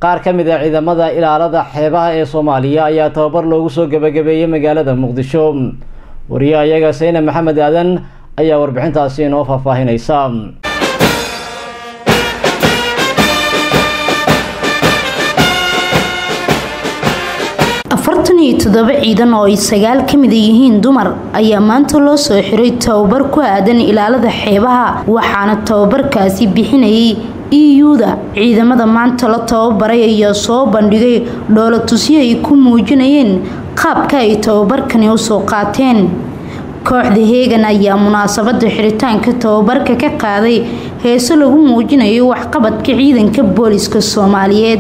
qaar ka mid a ciidamada ilaalada xeebaha ee soomaaliya ayaa tababar loogu soo gebagabeeyey magaalada muqdisho wariyaha iyaga sayne maxamed aadan ayaa warbixintaasi inoo faahfaahinaysa afartan iyo toddoba ciidan oo ay sagaal ka mida yihiin dumar ayaa maanta loo soo xiray tababar ku aadan ilaalada xeebaha waxaana tababarkaasi bixinayay iyuda ciidamada maanta la tababaray ayaa soo bandhigay dhoolatusyo ay ku muujinayeen qaabka ay tababarkani usoo qaateen kooxda heegan ayaa munaasabada xiritaanka tababarka ka qaaday heeso lagu muujinayo waxqabadka ciidanka booliska soomaaliyeed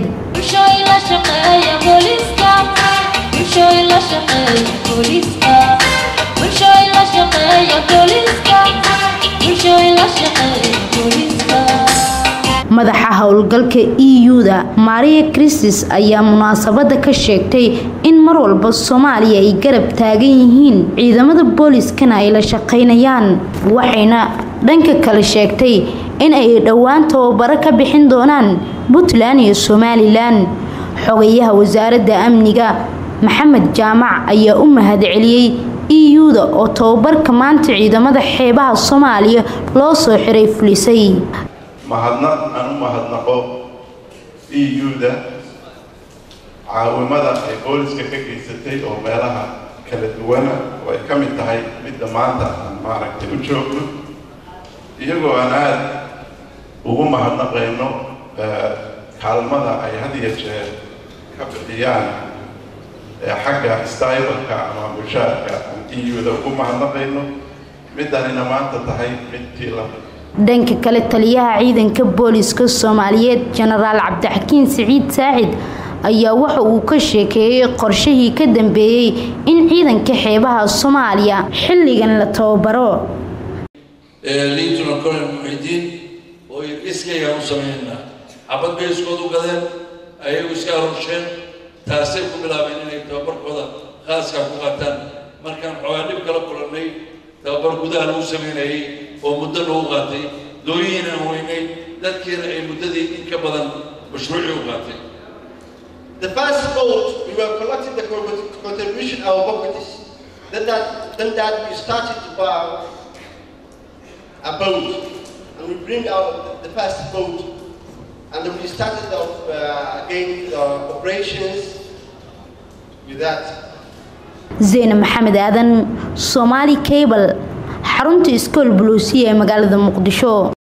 madaxa howlgalka iyuda maria kristis ayaa munaasabada ka sheegtay in mar walba soomaaliya ay garab taagan yihiin ciidamada booliskana ay la shaqaynayaan waxayna dhanka kale sheegtay in ay dhowaan tababaro ka bixin doonaan puntland iyo somalilan xogayaha wasaaradda amniga maxamed jaamac ayaa u mahadceliyey iyuda oo tababarka maanta ciidamada xeebaha soomaaliya loo soo xiray fulisay mahadnaq aan u mahadnaqo eu-da caawimada ay booliska ka geysatay oo meelaha kala duwana oo ay ka mid tahay midda maanta aan maaragtay u joogno iyagoo aan aada ugu mahadnaqayno kaalmada ay had iyo jeer ka bixiyaan xagga stybalka ama mushaarka aan eu-da ugu mahadnaqayno middanina maanta tahay midtii la dhanka kale taliyaha ciidanka booliska soomaaliyeed jenaraal cabdixakiin siciid saacid ayaa waxa uu ka sheekeeyey qorshihii ka dambeeyey in ciidanka xeebaha soomaaliya xilligan la tababaro liintuna colonel muxidiin oo iskaygaan u sameynaa xabad bay iskood u gadeen ayagu iska arusheen taasay ku bilaabeen inay tababarkooda khaaskaa ku qaataan markaan xoogaa dhib kala kulannay tababar gudaha lagu sameynayay oo muddo lagu qaatay dooyihiin aan weynay dadkiina ay muddadii in ka badan mashruucii u qaatay The first boat, we were collecting the contribution our properties. Then that, then that we started to buy a boat, and we bring out the first boat, and then we started off, uh, again uh, operations with that. zeyne maxamed aadan somaali cable xarunta iskool buluusiya ee magaalada muqdisho